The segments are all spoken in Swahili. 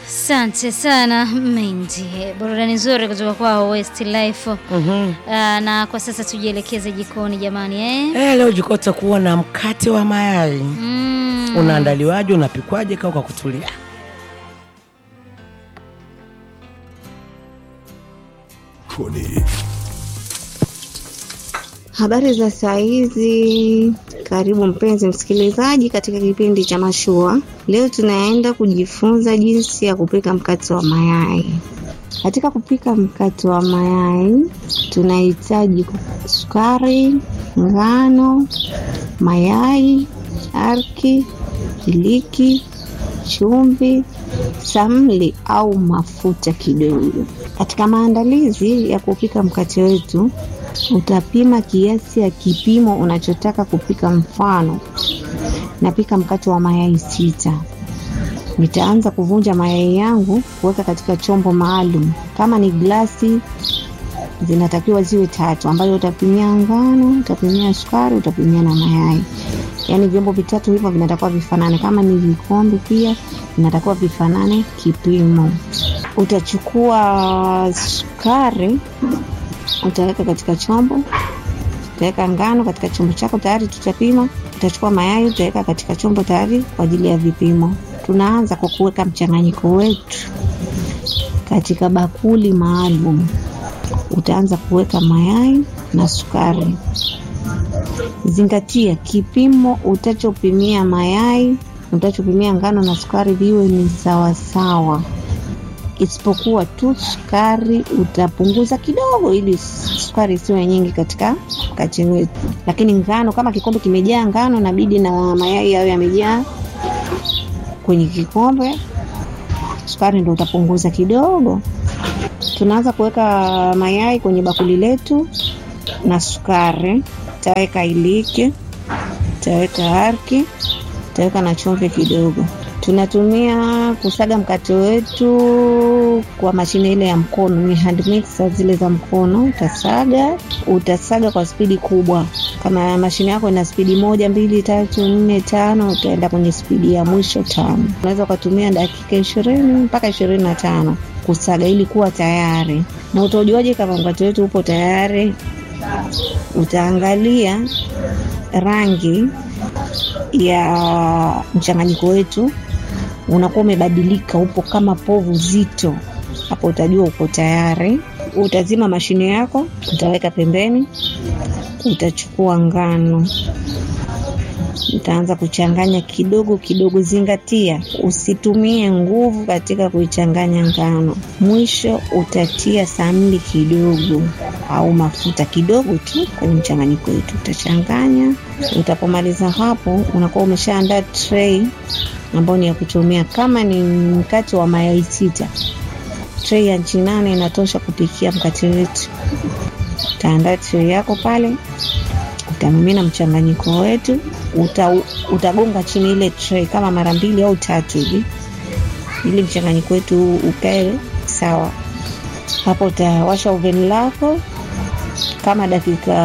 Asante sana Mendi, burudani nzuri kutoka kwao Westlife. Mhm. Ah, na kwa sasa tujielekeze jikoni jamani, eh? Eh, leo jiko utakuwa na mkate wa mayai. Mm. Unaandaliwaje? Unapikwaje? Kaa kwa kutulia. Koni. Habari za saa hizi, karibu mpenzi msikilizaji katika kipindi cha Mashua. Leo tunaenda kujifunza jinsi ya kupika mkate wa mayai. Katika kupika mkate wa mayai tunahitaji sukari, ngano, mayai, arki, iliki, chumvi, samli au mafuta kidogo. Katika maandalizi ya kupika mkate wetu, utapima kiasi ya kipimo unachotaka kupika. Mfano, napika mkate wa mayai sita. Nitaanza kuvunja mayai yangu kuweka katika chombo maalum. Kama ni glasi, zinatakiwa ziwe tatu, ambayo utapimia ngano, utapimia sukari, utapimia na mayai. Yaani vyombo vitatu hivyo vinatakiwa vifanane. Kama ni vikombe pia vinatakiwa vifanane kipimo. Utachukua sukari utaweka katika chombo, utaweka ngano katika chombo chako tayari tutapima. Utachukua mayai utaweka katika chombo tayari kwa ajili ya vipimo. Tunaanza kwa kuweka mchanganyiko wetu katika bakuli maalum. Utaanza kuweka mayai na sukari. Zingatia kipimo utachopimia mayai, utachopimia ngano na sukari viwe ni sawasawa isipokuwa tu sukari utapunguza kidogo, ili sukari isiwe nyingi katika mkate wetu. Lakini ngano, kama kikombe kimejaa ngano, inabidi na mayai yawe yamejaa kwenye kikombe, sukari ndo utapunguza kidogo. Tunaanza kuweka mayai kwenye bakuli letu na sukari, taweka iliki, taweka arki, taweka na chumvi kidogo tunatumia kusaga mkate wetu kwa mashine ile ya mkono, ni hand mixer zile za mkono. Utasaga, utasaga kwa spidi kubwa. Kama mashine yako ina spidi moja, mbili, tatu, nne, tano, utaenda kwenye spidi ya mwisho tano. Unaweza ukatumia dakika ishirini mpaka ishirini na tano kusaga ili kuwa tayari. Na utajuaje kama mkate wetu upo tayari? Utaangalia rangi ya mchanganyiko wetu unakuwa umebadilika, upo kama povu zito, hapo utajua uko tayari. Utazima mashine yako, utaweka pembeni, utachukua ngano, utaanza kuchanganya kidogo kidogo. Zingatia usitumie nguvu katika kuichanganya ngano. Mwisho utatia samli kidogo au mafuta kidogo tu kwenye mchanganyiko wetu, utachanganya. Utapomaliza hapo, unakuwa umeshaandaa tray ambayo ni ya kutumia. Kama ni mkate wa mayai sita, tray ya nchi nane inatosha kupikia mkate wetu. Utaandaa tray yako pale, utamimina mchanganyiko wetu, uta, utagonga chini ile tray kama mara mbili au tatu hivi, ili mchanganyiko wetu ukae sawa. Hapo utawasha oven lako kama dakika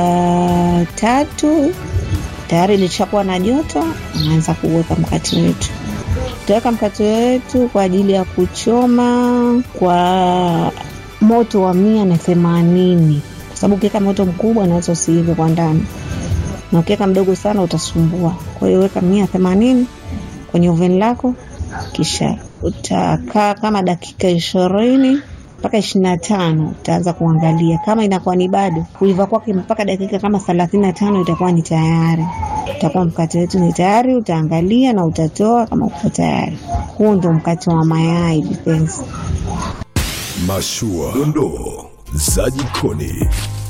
tatu tayari lishakuwa na joto, unaanza kuweka mkate wetu. Utaweka mkate wetu kwa ajili ya kuchoma kwa moto wa mia na themanini kwa sababu ukiweka moto mkubwa unaweza usiive kwa ndani, na ukiweka mdogo sana utasumbua. Kwa hiyo weka mia themanini kwenye oven lako, kisha utakaa kama dakika ishirini mpaka ishirini na tano utaanza kuangalia kama inakuwa ni bado kuiva kwake, mpaka dakika kama thelathini na tano itakuwa ni tayari, utakuwa mkate wetu ni tayari. Utaangalia na utatoa kama uko tayari. Huu ndo mkate wa mayai vipenzi. Mashua. Dondoo za jikoni.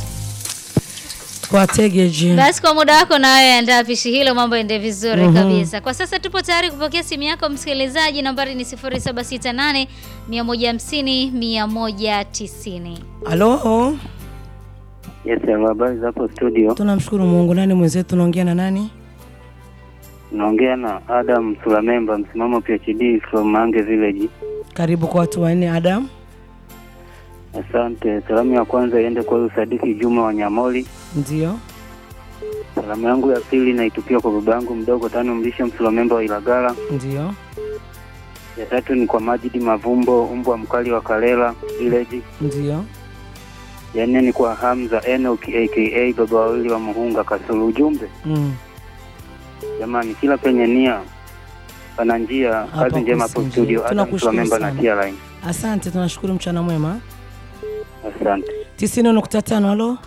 Kwa tegeji. Basi kwa muda wako na wewe andaa pishi hilo, mambo ende vizuri kabisa. Kwa sasa tupo tayari kupokea simu yako msikilizaji, nambari ni 0768 150 190. Halo, Yes, hello, habari za hapo studio. tunamshukuru Mungu. Nani mwenzetu, tunaongea na nani? Naongea na Adam Sulamemba, msimamo PhD from Mange Village. Karibu kwa watu wanne. Adam, Asante. Salamu ya kwanza iende kwa huyu Sadiki Juma wa Nyamoli. ndio. Salamu yangu ya pili naitupia kwa baba yangu mdogo Tano Mlisha Msulamemba wa Ilagala. Ndio. Ya tatu ni kwa Majidi Mavumbo, mbwa mkali wa Kalela Village. Ndio. Ya nne ni kwa Hamza Enoch aka baba wawili wa Muhunga Kasulu. Ujumbe Mm. jamani, kila penye nia pana njia. Hapa Kazi njema hapo kusinjia. studio. Adam Tunakushukuru Memba na sana. Tia Line. Asante, tunashukuru mchana mwema. Asante. tisini nukta tano. Halo,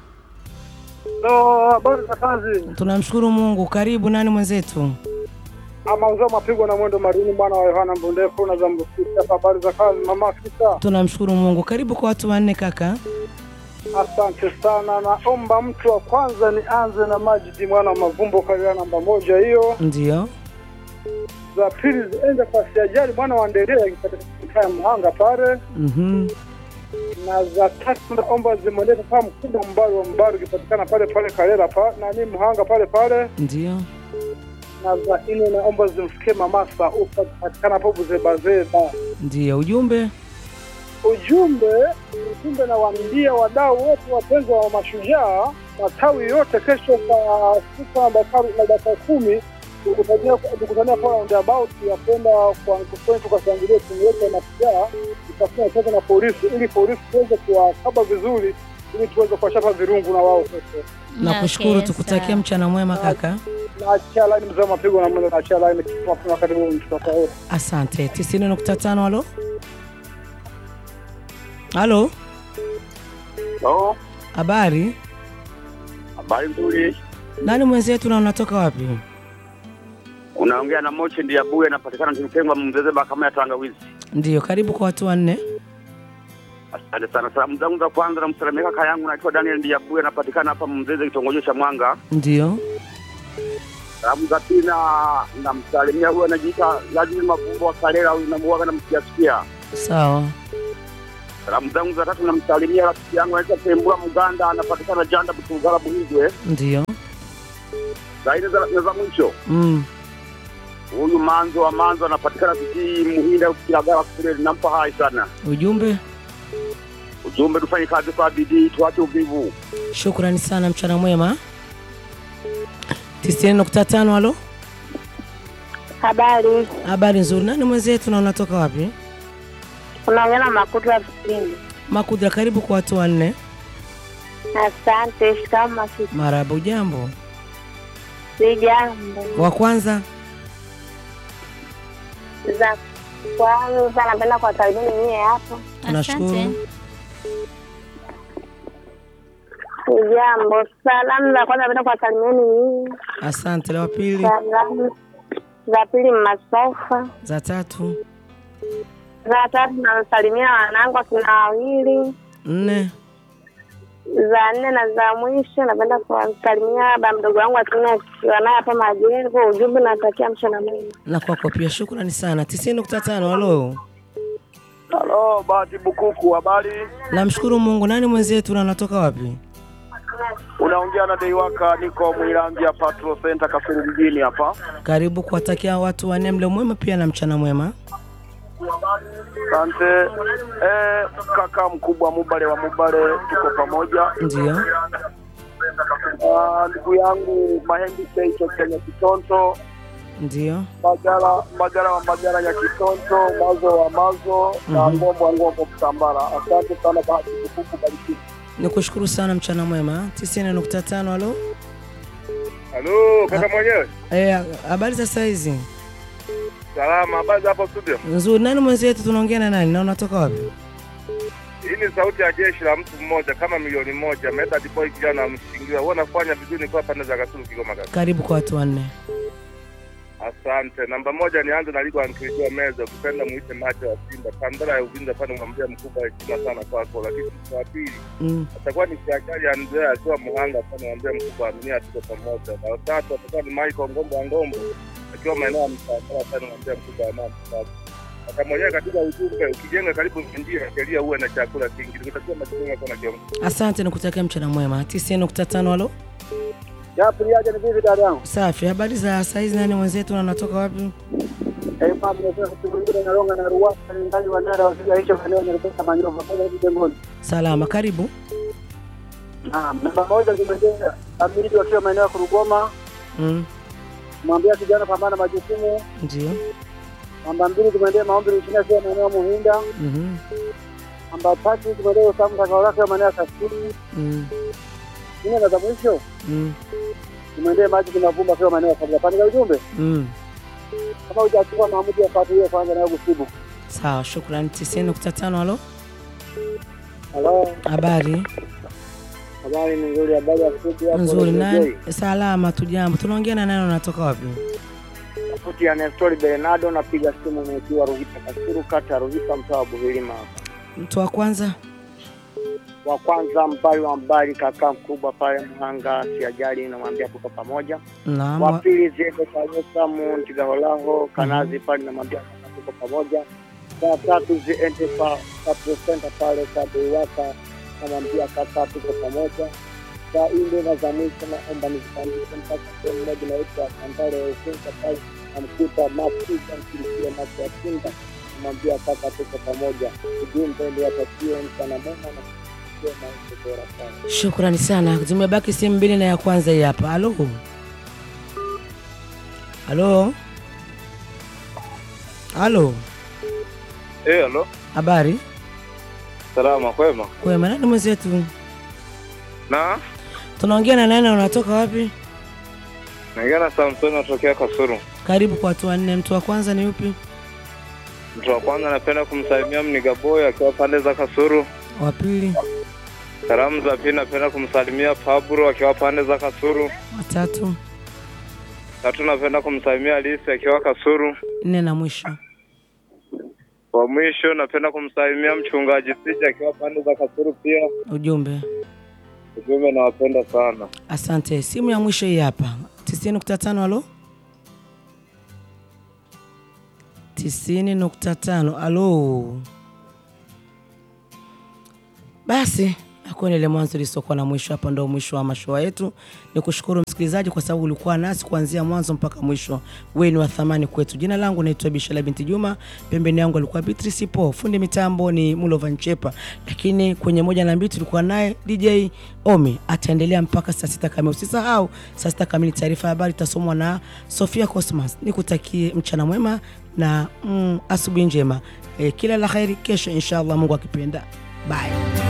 No, habari za kazi. tunamshukuru Mungu. Karibu, nani mwenzetu? Ama uzao mapigwa na mwendo marini bwana wa Yohana Mbundefu na za Mbusisa. Habari za kazi mama Kita. Tunamshukuru Mungu. Karibu kwa watu wanne kaka. Asante sana. Naomba mtu wa kwanza nianze na Majidi mwana wa Mavumbo kalia namba moja hiyo. Ndio. Za pili ziende kwa Siajali mwana wa Nderea ikipatikana Mhanga pale. Mhm. Na za tatu naomba zimwendee kama mkubwa Mbaru wa Mbaru ikipatikana pale pale Kalela pa na ni Mhanga pale pale. Ndio. Na za nne naomba zimfikie mama Saufa ikipatikana hapo Buzebazeba. Ndio. Ujumbe. ujumbe ujumbe nawaambia wadau wote wapenzi wa mashujaa matawi yote kesho saa sita na dakika- na dakika kumi tukutania tukutania kwa roundabout ya kwenda kwa kwetu tukashangilia timu yetu ya mashujaa tutafanya kazi na polisi ili polisi tuweze kuwakaba vizuri ili tuweze kuwachapa virungu na wao kesho Nakushukuru, Okay, tukutakia sawa. mchana mwema kaka. naachia laini mzee wa mapigo na mwendo naachia laini mapema karibu mtoto wote Asante. tisini nukta tano. Halo, halo, Oh, habari. habari nzuri. Nani mwenzetu na unatoka wapi? Unaongea na Mochi ndiye Abuye, anapatikana Mtengwa Mzezeba kama ya tangawizi. Ndio. Karibu kwa watu wanne. Asante sana. Salamu zangu za kwanza namsalimia kaka yangu naitwa Daniel ndiye Abuye, anapatikana hapa Mzeze, kitongoji cha Mwanga. Ndio. Salamu za pili na namsalimia huyo anajiita Lazima Mavumbo wa Kalela, huyu namuaga namsikiasikia. Sawa. Salamu zangu za tatu namsalimia rafiki yangu anaitwa Tembula Muganda, anapatikana Janda Butugala Buhigwe. Ndio. Za nne za na za mwisho Mm. huyu Manzo wa Manzo anapatikana Kijii Muhinda Kilagala kule, nampa hai sana. Ujumbe. Ujumbe, tufanye kazi kwa bidii, tuache uvivu. Shukrani sana, mchana mwema. tisini nukta tano. Halo, Habari, habari nzuri. Nani mwenzetu na unatoka wapi? unaongea na Makuta ya Vipindi. Makudra, karibu kwa watu wanne. Asante. Shikama sisi Marahaba. Ujambo? sijambo. Wa kwanza. Za kwanza napenda kuwasalimia nyie hapo. Tunashukuru. Asante. Sijambo. Salamu za kwanza napenda kuwasalimieni nyie. Asante. La pili. Salamu za pili Masofa. Za tatu. Za tatu nasalimia wanangu akina wawili. Nne. Za nne na za mwisho napenda kuwasalimia baba mdogo wangu akina akiwa naye hapa Majengo. Ujumbe natakia mchana mwema. Na kwako pia, shukrani sana. tisini nukta tano. Halo, Halo, Bahati Bukuku, habari? namshukuru Mungu. Nani mwenzetu na unatoka wapi? Unaongea na Deiwaka, niko Mwilambia Patrol Center Kasulu mjini hapa. Karibu kuwatakia watu wanne mle mwema pia na mchana mwema. Asante. Eh, kaka mkubwa Mubale wa Mubale, tuko pamoja. Ndio. Ah, Ndugu yangu Mahembi Keicho Kenya Kitonto, Ndio. Magara Magara wa Magara ya Kitonto, Mazo wa Mazo na Mhm. Ngombo wa Ngombo Kutambala. Asante sana Bahati Bukuku, bariki. Nikushukuru sana, mchana mwema. tisini nukta tano. Halo, halo kaka mwenyewe Eh, habari za saizi? salama habari za hapo studio Nzuri. Nani mwenzetu, tunaongea na nani na unatoka wapi? Hii ni sauti ya jeshi la mtu mmoja kama milioni moja. Method boy kijana amshingiwa. Wewe unafanya vizuri kwa pande za Kasulu Kigoma kaka. Karibu kwa watu wanne. Asante. Namba moja nianze na Ligo Ankiliwa Meza, ukipenda muite macho ya Simba. Kandara ya Uvinza pale mwambia mkubwa heshima sana kwako, lakini kwa pili Mm. atakuwa ni Kiakali Andrea akiwa Muhanga pale mwambia mkubwa aminia tuko pamoja. Na tatu atakuwa ni Michael Ngombo wa Ngombo akiwa maeneo ya Msafara pale mwambia mkubwa amani sasa. Hata mwenyewe katika ujumbe ukijenga karibu njia sheria uwe na chakula kingi. Nikutakia majukumu yako na kiongozi. Asante, nikutakia mchana mwema. tisini nukta tano. Halo, Japo yaje ni vipi dada yangu? safi. Habari za saizi? Nani mwenzetu na unatoka wapi? Eh, mama nasema kutukulia na Ronga na Ruwasa ni ndani wa Nara wasija hicho eneo nilipata manyovu pale hivi Dengoni. Salama, karibu. Naam, namba moja zimejea amiri wakiwa maeneo ya Kurugoma, Mm. mwambia kijana pambana majukumu. Ndio. Namba mbili tumwendee maombi Luchina akiwa maeneo ya Muhinda. Mhm. Namba tatu tumwendee Usamu Takawala akiwa maeneo ya Kasulu. Mm. Nne na za mwisho Mm. tumwendee maji kinavumba akiwa maeneo ya Kabla. Pande za ujumbe Mm. kama hujachukua maamuzi ya patu hiyo kwanza nayo kusibu. Sawa, shukrani. tisini nukta tano. Halo, Halo, habari habari ni nzuri, habari ya studio hapo. nzuri. Radio Nani? Joy. Salama tu, jambo. Tunaongea na nani? Unatoka wapi? Sauti ya Nestori Bernardo, napiga simu nikiwa Ruhita Kasuru, kata ya Ruhita, mtaa wa Buhilima hapa. Mtu wa kwanza. wa kwanza mbali wa mbali kaka mkubwa pale Mhanga, siajali namwambia tuko pamoja. Naam. Wa wa- pili ziende kwa Yosamu Ntigaholaho Kanazi pale namwambia kaka tuko pamoja. Saa tatu ziende kwa Patrol Center pale Kabuiwaka namwambia kaka tuko pamoja. Saa nne na za mwisho naomba nizipandishe mpaka sehemu moja inaitwa Kandale ya Usenza pale namkuta Mafuta mkilikia macho ya Kinda namwambia kaka tuko pamoja. Ujumbe ndio atakie mchana mwema na kusikia maisha bora sana. Shukrani sana. Zimebaki simu mbili na ya kwanza hii hapa. Halo, halo, halo, Eh, halo. habari Salama kwema. kwema. Nani mwenzetu? Na Tunaongea na nani? Unatoka wapi? naongea na Samson natokea Kasuru. Karibu kwa watu wanne. Mtu wa kwanza ni upi? Mtu wa kwanza napenda kumsalimia Mnigaboy akiwa pande za Kasuru. Wa pili, Salamu za pili napenda kumsalimia Pablo akiwa pande za Kasuru. wa tatu, Tatu napenda kumsalimia Alisi akiwa Kasuru. nne na mwisho. Kwa mwisho napenda kumsalimia mchungaji Sija akiwa pande za Kasuru pia. Ujumbe. Ujumbe nawapenda sana. Asante. Simu ya mwisho hii hapa, tisini nukta tano. Halo, tisini nukta tano. Halo, basi hakuna ile mwanzo lisiokuwa na mwisho. Hapa ndo mwisho wa mashua yetu. Ni kushukuru msikilizaji kwa sababu ulikuwa nasi kuanzia mwanzo mpaka mwisho. Wewe ni wa thamani kwetu. Jina langu naitwa Bishala binti Juma, pembeni yangu alikuwa Beatrice Po, fundi mitambo ni Mulova Nchepa, lakini kwenye moja na mbili tulikuwa naye DJ Omi. Ataendelea mpaka saa sita kamili. Usisahau saa sita kamili taarifa ya habari itasomwa na Sofia Cosmas. Nikutakie mchana mwema na mm, asubuhi njema. E, kila la kheri kesho inshallah, Mungu akipenda. Bye.